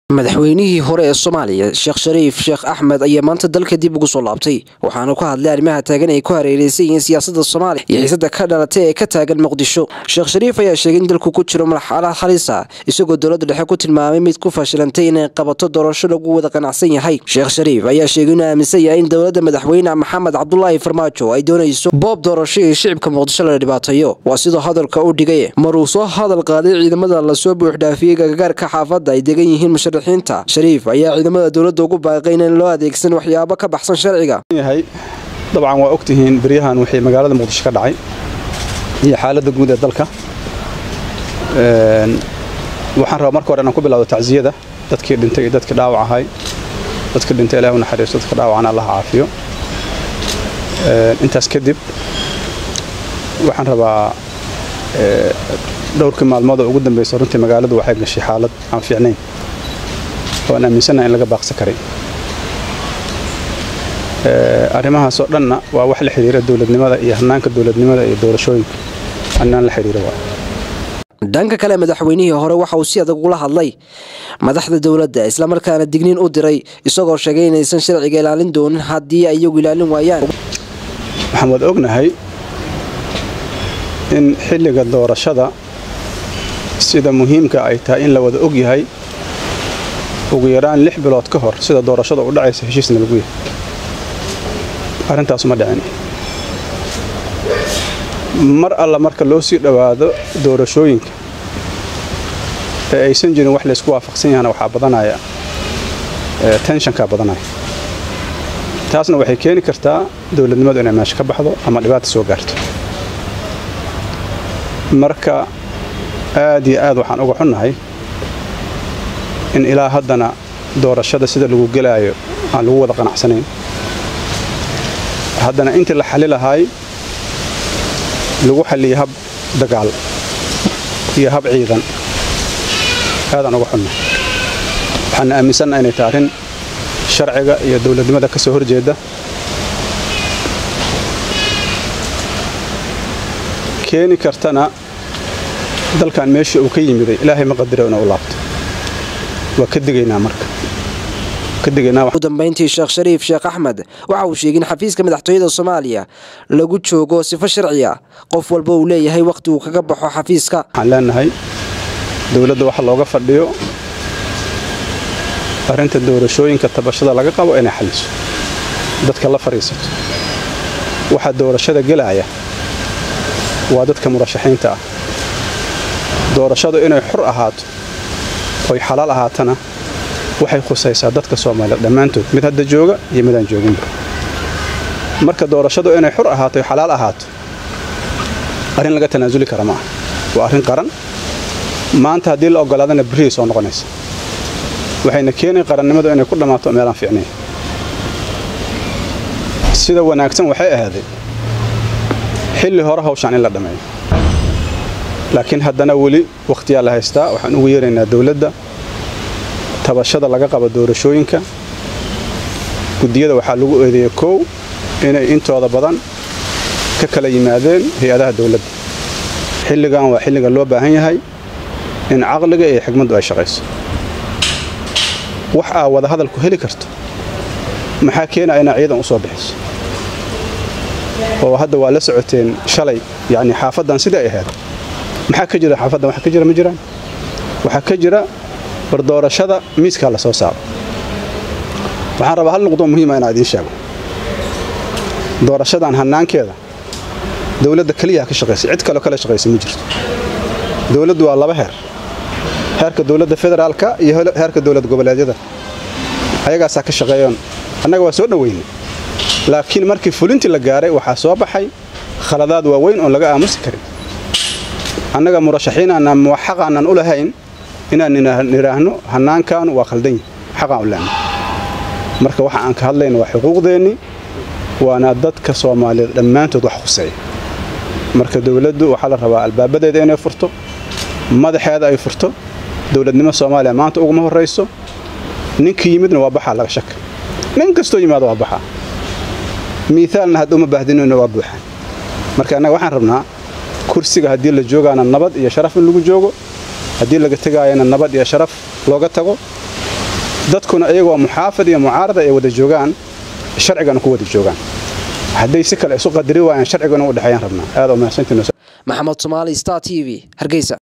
madaxweynihii hore ee soomaaliya sheekh shariif sheekh axmed ayaa maanta dalka dib ugu soo laabtay waxaanu ka hadlay arrimaha taagan ay ku hareereysan yihiin siyaasada soomaaliya iyo xiisada ka dhalatay ee ka taagan muqdisho sheekh shariif ayaa sheegay in dalku ku jiro marxalad halisa isagoo dowladda dhexe ku tilmaamay mid ku fashilantay inay qabato doorasho lagu wada qanacsan yahay sheekh shariif ayaa sheegay inuu aaminsan yahay in dowladda madaxweyne maxamed cabdulaahi farmaajo ay doonayso boob doorasho iyo shicibka muqdisho la dhibaateeyo waa sidoo hadalka u dhigay maruu soo hadal qaaday ciidamada lasoo buuxdhaafiyey gagagaarka xaafadda ay degan yihiin shariif ayaa ciidamada dowladda ugu baaqay inaan loo adeegsan waxyaabo ka baxsan sharciga yahay dabcan waa ogtihiin beryahan wixii magaalada muqdisho ka dhacay iyo xaaladda guud ee dalka waxaan rabaa marka hore inaan ku bilowdo tacsiyada dadkii dhintay iyo dadkii dhaawac ahay dadkii dhintay ilahi u naxariisto dadka dhaawacana allah caafiyo intaas kadib waxaan rabaa dhowrkii maalmood oo ugu dambaysa runtii magaaladu waxay gashay xaalad aan fiicnayn waan aaminsannaha in laga baaqsan karay arrimahaasoo dhanna waa wax la xidhiira dowladnimada iyo hannaanka dowladnimada iyo doorashooyinka annaan la xidhiira waa dhanka kale madaxweynihii hore waxa uu si adag ula hadlay madaxda dowladda islamarkaana digniin u diray isagoo sheegay inaysan sharciga ilaalin doonin haddii ay iyagu ilaalin waayaan waxaan wada ognahay in xilliga doorashada sida muhiimka ay tahay in la wada og yahay ugu yaraan lix bilood ka hor sida doorashada u dhacaysa heshiisna lagu yahay arrintaasuma dhicin mar alla marka loo sii dhowaado doorashooyinka ee aysan jirin wax laysku waafaqsan yahana waxaa badanaya tenshankaa badanaya taasna waxay keeni kartaa dowladnimadu inay meesha ka baxdo ama dhibaata soo gaarto marka aad iyo aad waxaan uga xunnahay in ilaa haddana doorashada sida lagu gelaayo aan lagu wada qanacsanayn haddana intii la xali lahaay lagu xalliyay hab dagaal iyo hab ciidan aadaan uga xunna waxaana aaminsanna inay tahay arrin sharciga iyo dowladnimada ka soo horjeeda keeni kartana dalkan meeshii uu ka yimiday ilaahay ma qadiro inuu u laabto waa ka digaynaa marka ugu dambayntii sheekh shariif sheekh axmed waxa uu sheegay in xafiiska madaxtooyada soomaaliya lagu joogo sifo sharciya qof walba uu leeyahay wakhti uu kaga baxo xafiiska waxaan leenahay dowladda waxa looga fadhiyo arrinta doorashooyinka tabashada laga qabo inay xalliso dadka la fadhiisato waxaa doorashada gelaya waa dadka murashaxiinta ah doorashadu inay xur ahaato oy xalaal ahaatana waxay khusaysaa dadka soomaaliyeed dhammaantood mid hadda jooga iyo midaan jooginba marka doorashadu inay xur ahaato oy xalaal ahaato arrin laga tanaasuli kara ma aha waa arrin qaran maanta haddii la oggolaadana berrihii soo noqonaysa waxayna keenay qarannimadu inay ku dhammaato meelaan fiicnayn sida wanaagsan waxay ahaaday xilli hore hawshaan in la dhammeeyo laakiin haddana weli wakhtiyaa la haystaa waxaan ugu yeeraynaa dowladda tabashada laga qabo doorashooyinka guddiyada waxaa lagu eedeeyey kow inay intooda badan ka kala yimaadeen hay-adaha dowladda xilligan waa xilliga loo baahan yahay in caqliga iyo xigmaddu ay shaqayso wax aa wada hadalku heli karto maxaa keenaya inaa ciidan u soo bixiso oo hadda waa la socoteen shalay yacni xaafaddan sidai ay ahayd maxaa ka jira xaafaddan waxa ka jira ma jiraan waxaa ka jira war doorashada miiskaa la soo saaro waxaan rabaa hal nuqdoo muhiima inaan idiin sheego doorashadan hannaankeeda dowladda keliyaha ka shaqaysay cid kaleo kala shaqaysa ma jirto dowladdu waa laba heer heerka dowladda federaalka iyo heerka dowlad goboleedyada ayagaasaa ka shaqeeyoon annaga waa soo dhoweynay laakiin markii fulintii la gaaray waxaa soo baxay khaladaad waaweyn oon laga aamusi karin annaga murashaxiin aanaan muwaxaq aanaan u lahayn inaan nidhaahno hannaankaanu waa khaldanyi xaqaan u lehna marka waxa aan ka hadlayna waa xuquuqdeennii waana dadka soomaaliyeed dhammaantood wax khuseeya marka dowladdu waxaa la rabaa albaabadeeda inay furto madaxeeda ay furto dowladnimo soomaaliya maanta uguma horrayso ninkii yimidna waa baxaa laga shaka nin kastoo yimaado waa baxaa miithaalna hadda uma baahdinayno waa buuxaan marka annaga waxaan rabnaa kursiga haddii la joogaana nabad iyo sharaf in lagu joogo haddii laga tegaayana nabad iyo sharaf looga tago dadkuna iyagoo muxaafid iyo mucaarada ay wada joogaan sharcigana ku wada joogaan hadday si kale isu qadari waayaan sharcigana u dhexeeyaan rabnaa aad oo mahadsantiin maxamed somaali star t v hargeysa